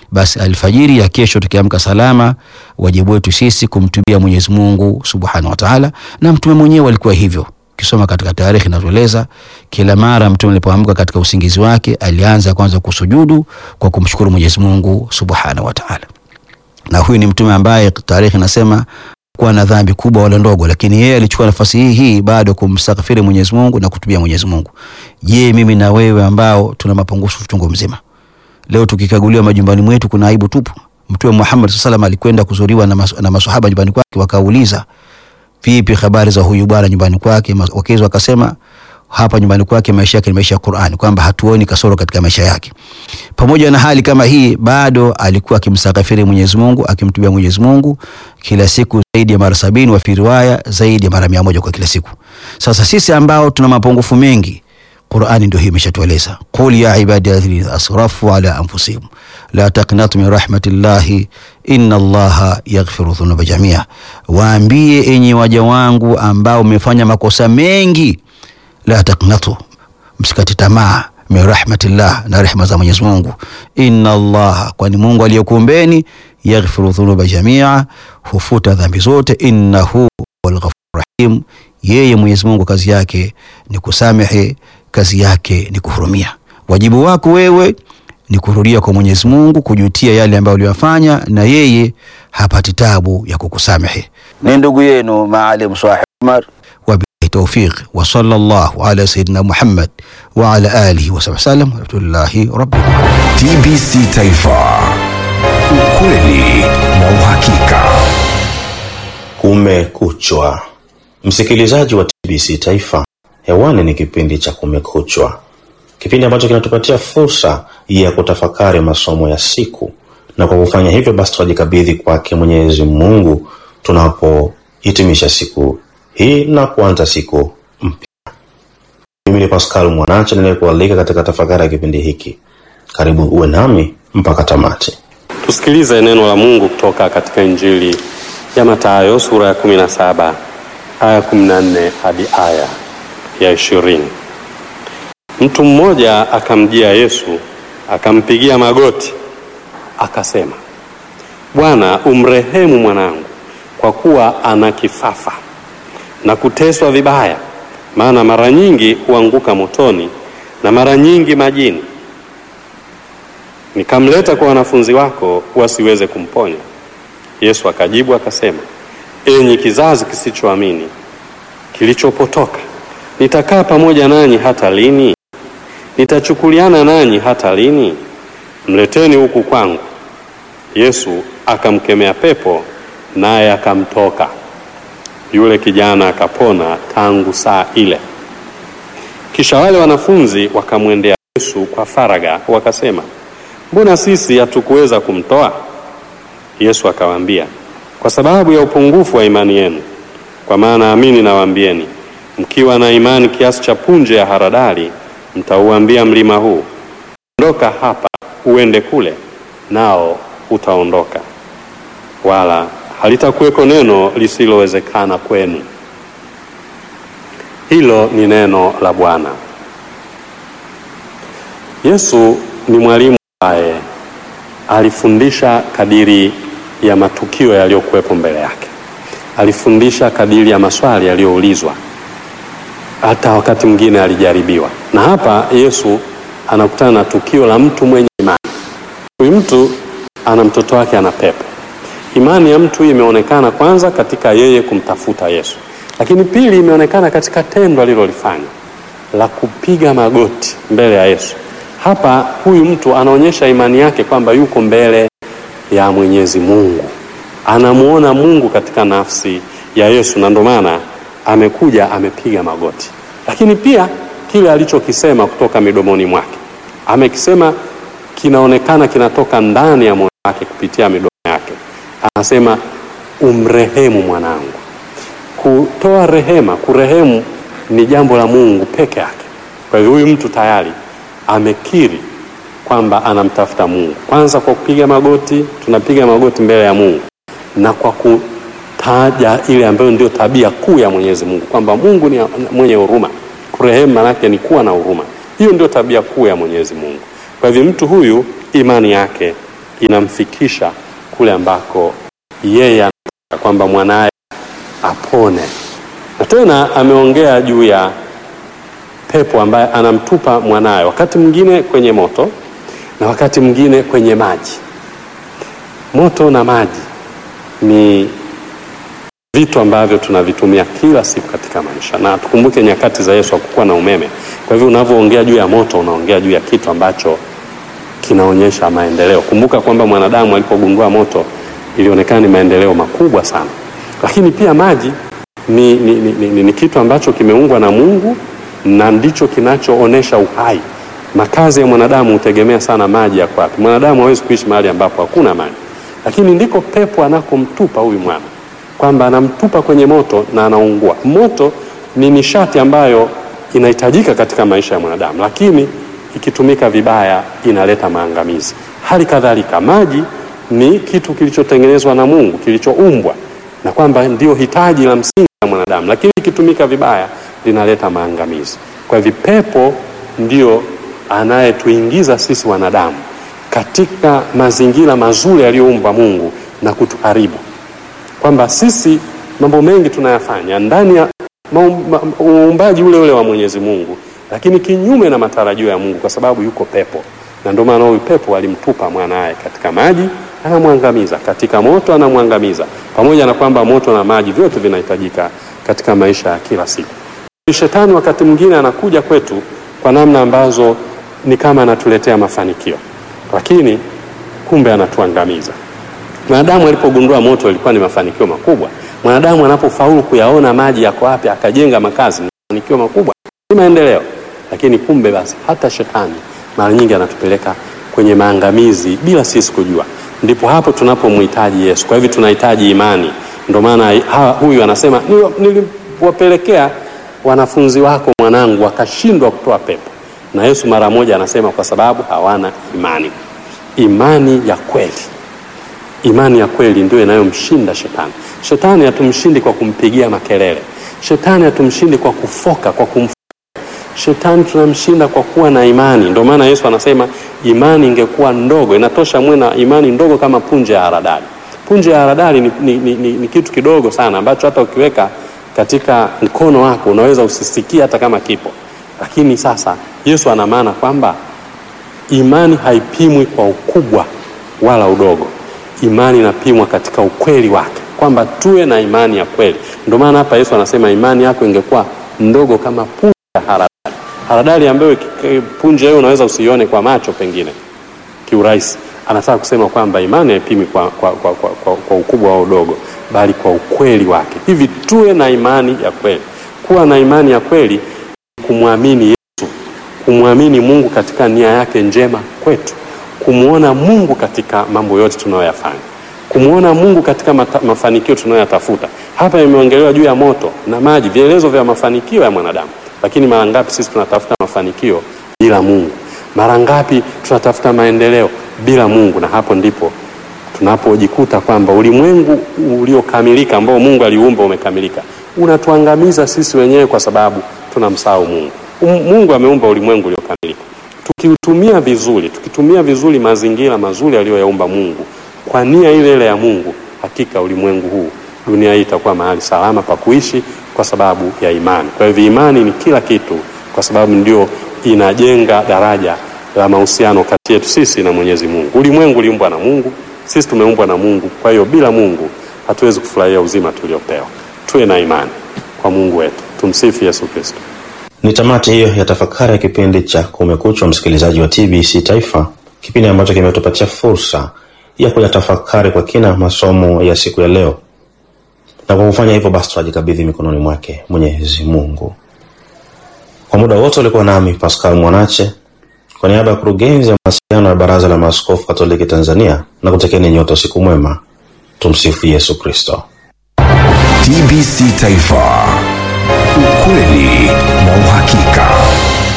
basi alfajiri ya kesho tukiamka salama, wajibu wetu sisi kumtubia Mwenyezi Mungu Subhanahu wa Ta'ala, na mtume mwenyewe alikuwa hivyo. Ukisoma katika tarehe inatueleza kila mara mtume alipoamka katika usingizi wake alianza kwanza kusujudu kwa kumshukuru Mwenyezi Mungu Subhanahu wa Ta'ala, na huyu ni mtume ambaye tarehe inasema kuwa na dhambi kubwa wala ndogo, lakini yeye alichukua nafasi hii hii bado kumstakfiri Mwenyezi Mungu na kutubia Mwenyezi Mungu. Je, mimi na wewe ambao tuna mapungufu chungu mzima, leo tukikaguliwa majumbani mwetu kuna aibu tupu? Mtume Muhammad sallallahu alaihi alikwenda kuzuriwa na, mas na maswahaba nyumbani kwake, wakauliza vipi habari za huyu bwana nyumbani kwake? Wakezi wakasema hapa nyumbani kwake maisha yake ni maisha ya Qur'ani, kwamba hatuoni kasoro katika maisha yake. Pamoja na hali kama hii, bado alikuwa akimstakafiri Mwenyezi Mungu, akimtubia Mwenyezi Mungu kila siku zaidi ya mara sabini, wa fi riwaya zaidi ya mara mia moja kwa kila siku. Sasa sisi ambao tuna mapungufu mengi, Qur'ani ndio hii imeshatueleza, qul ya ibadi alladhina asrafu ala anfusihim la taqnatu min rahmatillahi inna allaha yaghfiru dhunuba jamia, waambie enyi waja wangu ambao mmefanya makosa mengi la taknatu, msikati tamaa min rahmatillah, na rehma za Mwenyezi Mungu. Inna Allaha, kwani Mungu aliyekuumbeni, yaghfiru dhunuba jamia, hufuta dhambi zote. Innahu wal ghafur rahim, yeye Mwenyezi Mungu kazi yake ni kusamehe, kazi yake ni kuhurumia. Wajibu wako wewe ni kurudia kwa Mwenyezi Mungu, kujutia yale ambayo uliyofanya, na yeye hapati tabu ya kukusamehe. Ni ndugu yenu Maalim Swahib Umar tawfiq wa sallallahu ala sayyidina Muhammad wa ala alihi wa sahbihi wasallam walhamdulillahi rabbil alamin. TBC Taifa, ukweli na uhakika. Kumekuchwa, msikilizaji wa TBC Taifa, hewani ni kipindi cha Kumekuchwa, kipindi ambacho kinatupatia fursa ya kutafakari masomo ya siku, na kwa kufanya hivyo basi tunajikabidhi kwake Mwenyezi Mungu tunapohitimisha siku hii na kuanza siku mpya. Mimi ni Pascal Mwanache ninayekualika katika tafakari ya kipindi hiki. Karibu uwe nami mpaka tamati. Tusikilize neno la Mungu kutoka katika Injili ya Mathayo sura ya 17 aya 14 hadi aya ya ishirini. Mtu mmoja akamjia Yesu akampigia magoti akasema, Bwana, umrehemu mwanangu, kwa kuwa ana kifafa na kuteswa vibaya, maana mara nyingi huanguka motoni na mara nyingi majini. Nikamleta kwa wanafunzi wako wasiweze kumponya. Yesu akajibu akasema, enyi kizazi kisichoamini kilichopotoka, nitakaa pamoja nanyi hata lini? Nitachukuliana nanyi hata lini? Mleteni huku kwangu. Yesu akamkemea pepo, naye akamtoka yule kijana akapona tangu saa ile. Kisha wale wanafunzi wakamwendea Yesu kwa faraga, wakasema, mbona sisi hatukuweza kumtoa? Yesu akawaambia, kwa sababu ya upungufu wa imani yenu. Kwa maana amini nawaambieni, mkiwa na imani kiasi cha punje ya haradali, mtauambia mlima huu, ondoka hapa uende kule, nao utaondoka, wala halitakuweko neno lisilowezekana kwenu. Hilo ni neno la Bwana. Yesu ni mwalimu ambaye alifundisha kadiri ya matukio yaliyokuwepo mbele yake, alifundisha kadiri ya maswali yaliyoulizwa, hata wakati mwingine alijaribiwa. Na hapa Yesu anakutana na tukio la mtu mwenye imani. Huyu mtu ana mtoto wake ana pepo Imani ya mtu hii imeonekana kwanza katika yeye kumtafuta Yesu, lakini pili imeonekana katika tendo alilolifanya la kupiga magoti mbele ya Yesu. Hapa huyu mtu anaonyesha imani yake kwamba yuko mbele ya Mwenyezi Mungu, anamuona Mungu katika nafsi ya Yesu, na ndio maana amekuja amepiga magoti. Lakini pia kile alichokisema kutoka midomoni mwake amekisema, kinaonekana kinatoka ndani ya moyo wake kupitia midomo yake anasema umrehemu mwanangu. Kutoa rehema, kurehemu ni jambo la Mungu peke yake. Kwa hivyo huyu mtu tayari amekiri kwamba anamtafuta Mungu, kwanza kwa kupiga magoti. Tunapiga magoti mbele ya Mungu na kwa kutaja ile ambayo ndio tabia kuu ya Mwenyezi Mungu, kwamba Mungu ni mwenye huruma. Kurehemu manake ni kuwa na huruma, hiyo ndio tabia kuu ya Mwenyezi Mungu. Kwa hivyo mtu huyu imani yake inamfikisha kule ambako yeye anataka kwamba mwanaye apone. Na tena ameongea juu ya pepo ambaye anamtupa mwanaye, wakati mwingine kwenye moto na wakati mwingine kwenye maji. Moto na maji ni vitu ambavyo tunavitumia kila siku katika maisha, na tukumbuke nyakati za Yesu hakukuwa na umeme. Kwa hivyo unavyoongea juu ya moto, unaongea juu ya kitu ambacho kinaonyesha maendeleo. Kumbuka kwamba mwanadamu alipogundua moto ilionekana ni maendeleo makubwa sana, lakini pia maji ni, ni, ni, ni, ni, ni kitu ambacho kimeungwa na Mungu na ndicho kinachoonesha uhai. Makazi ya mwanadamu hutegemea sana maji yako wapi. Mwanadamu hawezi kuishi mahali ambapo hakuna maji, lakini ndiko pepo anakomtupa huyu mwana, kwamba anamtupa kwenye moto na anaungua. Moto ni nishati ambayo inahitajika katika maisha ya mwanadamu, lakini ikitumika vibaya inaleta maangamizi. Hali kadhalika maji ni kitu kilichotengenezwa na Mungu, kilichoumbwa na kwamba ndio hitaji la msingi la mwanadamu, lakini ikitumika vibaya linaleta maangamizi. Kwa hivyo pepo ndio anayetuingiza sisi wanadamu katika mazingira mazuri aliyoumba Mungu na kutuharibu, kwamba sisi mambo mengi tunayafanya ndani ya uumbaji ule ule wa Mwenyezi Mungu, lakini kinyume na matarajio ya Mungu, kwa sababu yuko pepo, na ndio maana huyu pepo alimtupa mwanaye katika maji, anamwangamiza, katika moto anamwangamiza, pamoja na kwamba moto na maji vyote vinahitajika katika maisha ya kila siku. Shetani wakati mwingine anakuja kwetu kwa namna ambazo ni kama anatuletea mafanikio, lakini kumbe anatuangamiza. Mwanadamu alipogundua moto ilikuwa ni mafanikio makubwa. Mwanadamu anapofaulu kuyaona maji yako wapi, akajenga makazi, ni mafanikio makubwa, ni maendeleo. Lakini kumbe basi hata shetani mara nyingi anatupeleka kwenye maangamizi bila sisi kujua. Ndipo hapo tunapomhitaji Yesu. Kwa hivyo tunahitaji imani. Ndio maana huyu anasema niliwapelekea wanafunzi wako mwanangu, wakashindwa kutoa pepo. Na Yesu mara moja anasema kwa sababu hawana imani. Imani ya kweli, imani ya kweli ndio inayomshinda shetani. Shetani hatumshindi kwa kumpigia makelele, shetani hatumshindi kwa kufoka, kwa kumfoka. Shetani tunamshinda kwa kuwa na imani. Ndio maana Yesu anasema imani ingekuwa ndogo, inatosha mwe na imani ndogo kama punje ya haradali. Punje ya haradali ni, ni, ni, ni, ni kitu kidogo sana ambacho hata ukiweka katika mkono wako unaweza usisikie hata kama kipo. Lakini sasa Yesu ana maana kwamba imani haipimwi kwa ukubwa wala udogo. Imani inapimwa katika ukweli wake, kwamba tuwe na imani ya kweli. Ndio maana hapa Yesu anasema imani yako ingekuwa ndogo kama punje ya haradali. Haradali ambayo punje hiyo unaweza usione kwa macho pengine kiurahisi. Anataka kusema kwamba imani haipimi kwa, kwa, kwa, kwa, kwa, kwa ukubwa au udogo, bali kwa ukweli wake. Hivi tuwe na imani ya kweli. Kuwa na imani ya kweli kumwamini Yesu, kumwamini Mungu katika nia yake njema kwetu, kumwona Mungu katika mambo yote tunayoyafanya, kumwona Mungu katika mata, mafanikio tunayoyatafuta. Hapa imeongelewa juu ya moto na maji, vielelezo vya mafanikio ya mwanadamu. Lakini mara ngapi sisi tunatafuta mafanikio bila Mungu? Mara ngapi tunatafuta maendeleo bila Mungu? Na hapo ndipo tunapojikuta kwamba ulimwengu uliokamilika ambao Mungu aliumba umekamilika, unatuangamiza sisi wenyewe kwa sababu tunamsahau Mungu. Mungu ameumba ulimwengu uliokamilika. Tukiutumia vizuri, tukitumia vizuri mazingira mazuri aliyoyaumba Mungu kwa nia ile ile ya Mungu, hakika ulimwengu huu, dunia hii itakuwa mahali salama pa kuishi kwa sababu ya imani. Kwa hivyo imani ni kila kitu, kwa sababu ndio inajenga daraja la mahusiano kati yetu sisi na Mwenyezi Mungu. Ulimwengu uliumbwa na Mungu, sisi tumeumbwa na Mungu. Kwa hiyo bila Mungu hatuwezi kufurahia uzima tuliopewa. Tuwe na imani kwa Mungu wetu. Tumsifu Yesu Kristo. Ni tamati hiyo ya tafakari ya kipindi cha Kumekucha, msikilizaji wa TBC Taifa, kipindi ambacho kimetupatia fursa ya kuyatafakari kwa kina masomo ya siku ya leo, na kwa kufanya hivyo basi tunajikabidhi mikononi mwake Mwenyezi Mungu. Kwa muda wote ulikuwa nami Pascal Mwanache kwa niaba ya kurugenzi ya mawasiliano ya Baraza la Maaskofu Katoliki Tanzania, na kutekeni nyote usiku mwema. Tumsifu Yesu Kristo. TBC Taifa, ukweli na uhakika.